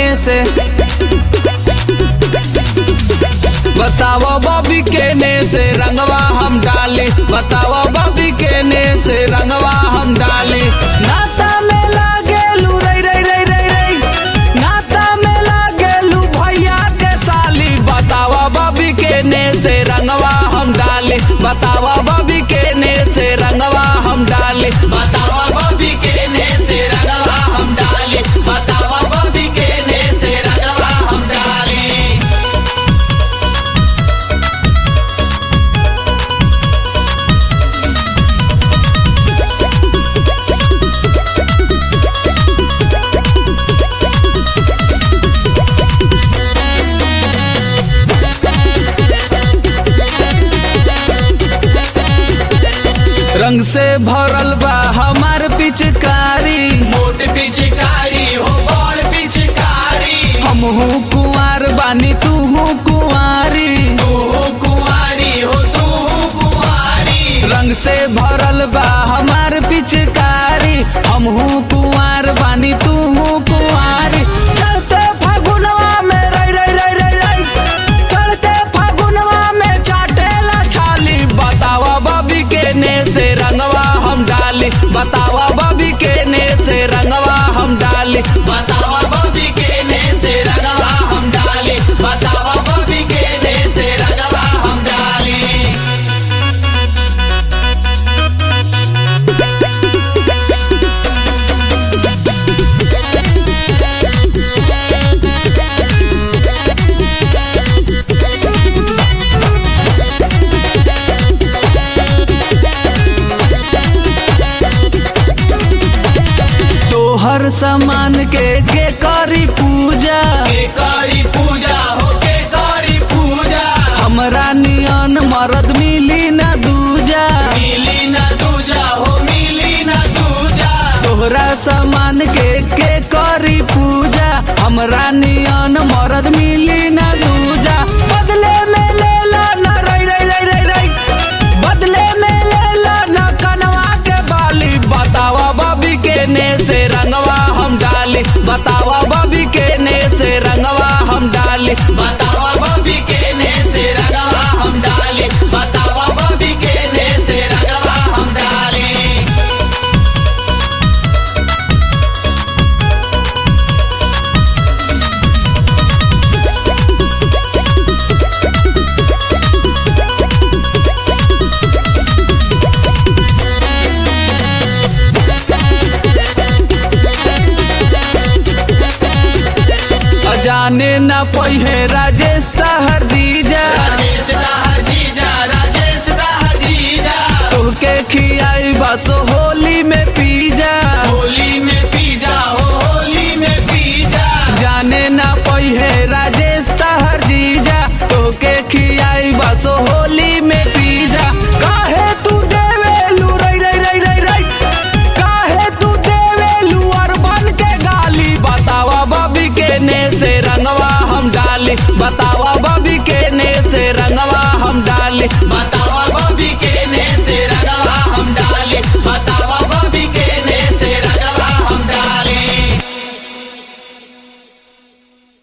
से बताओ बॉबी केने से रंगवा हम डाली बताओ बॉबी केने से रंगवा हम डाली नाता में लागेलू रई रई रई रई रई नाता में लागेलू भैया के साली बताओ बॉबी केने से रंगवा हम डाली बताओ बॉबी केने से रंगवा हम डाली बताओ बॉबी केने से रंगवा हम डाली बताओ बॉबी केने से रंगवा हम डाली रंग से भरल बा हमार पिचकारी मोट पिचकारी हो बड़ पिचकारी हम हूँ कुंवार बानी तू हूँ कुंवारी तू कुंवारी हो तू कुंवारी रंग से भरल बा हमार पिचकारी हम हूँ कुंवार बानी तू हूँ कुंवारी चलते फागुनवा में रई रई रई रई रई चलते फागुनवा में चाटेला छाली बतावा बबी के ने से रंगवा हम डाली बतावा बबी के ने से रंगवा हम डाली बतावा बबी के ने से रंगवा हम डाली बतावा बबी के ने से रंगवा हम डाली तोहर सामान के के करी पूजा के करी पूजा हो के करी पूजा हमरा नियन मरद मिली न दूजा मिली न दूजा हो मिली न दूजा तोहरा सामान के के करी पूजा हमरा नियन मरद मिली न दूजा बदले में ले ला न रई रई रई रई रई बदले में ले ला न कनवा के बाली बतावा बबी के ने से रंगवा हम डाली बतावा बबी के ने से रंगवा हम डाली बतावा बबी के ने से रंगवा हम डाली बतावा बबी के ने से रंगवा हम डाली अजाने न पहिए राजेश तहर जीजा राजेश दाह जीजा राजेश दाह जीजा तोहके खियाई बसो